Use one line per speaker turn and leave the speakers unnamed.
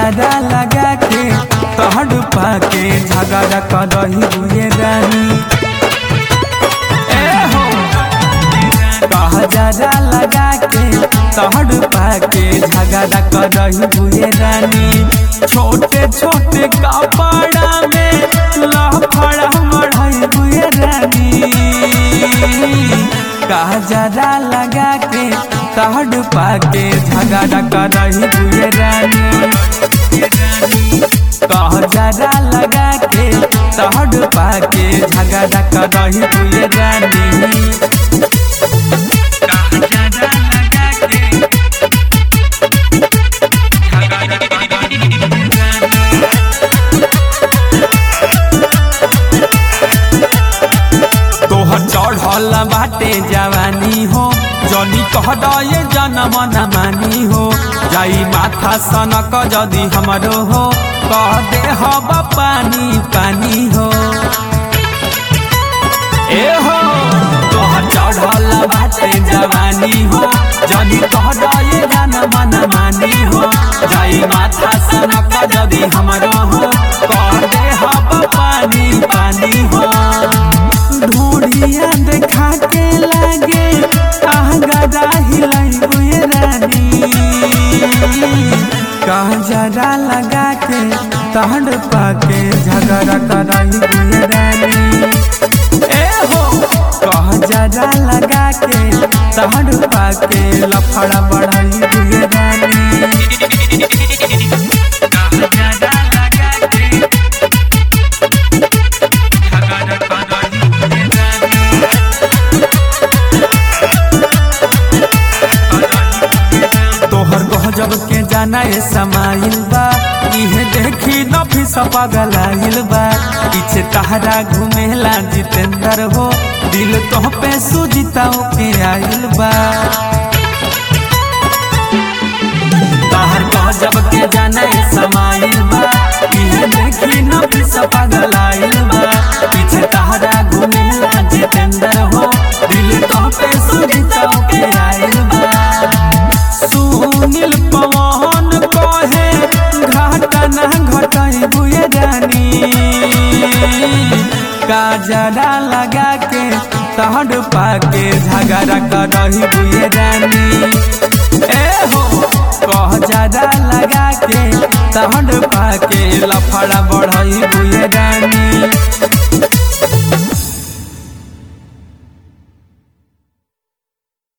कहजरा लगा के तहड पाके झगड़ा करही बुए रानी ए हो कहजरा लगा के तहड पाके झगड़ा करही बुए रानी छोटे छोटे कपड़ा में लफड़ा मढ़ई बुए रानी कहजरा लगा के तहड पाके झगड़ा करही बुए रानी कहजरा लगा के तहड पाके झगड़ा करही बुए रानी कहजरा लगा के झगड़ा करही बुए रानी तोहर चढ़ल बाटे जवानी हो जनी कह दे जनम न मानी हो जाई माथा सनक जदि हमरो हो कह दे हब पानी पानी हो ए हो तोहर चढ़ल बाटे जवानी हो जनी कह दे जनम न मानी हो जाई माथा सनक जदि हमरो हो कह दे हब पानी पानी हो ढूढ़िया देखा के लागे आगरा हिलाई हुए रानी कहजरा लगा के तहड पाके झगड़ा कराई हुए रानी ए हो कहजरा लगा के तहड पाके लफड़ा बढ़ाई हुए रानी कहजरा लगा के झगड़ा कराई हुए रानी तोहर गजब के जाना ए समाइल बा इहे देखी नफी पगलाइल बा पीछे तहरा घुमेला जितेंद्र हो दिल तोह पे सुजिता के आइल बा तोहर गजब के जाना ए समाइल बा इहे देखी नफी पगलाइल बा पीछे तहरा घुमेला जितेंद्र हो दिल तोह पे सुजिता के आइल बा सुनील पवन कहे घाटा ना घटाई बुए रानी काजरा लगा के तहड पाके झगड़ा करही बुए रानी ए हो कहजरा लगा के तहड पाके लफड़ा बढ़ई बुए रानी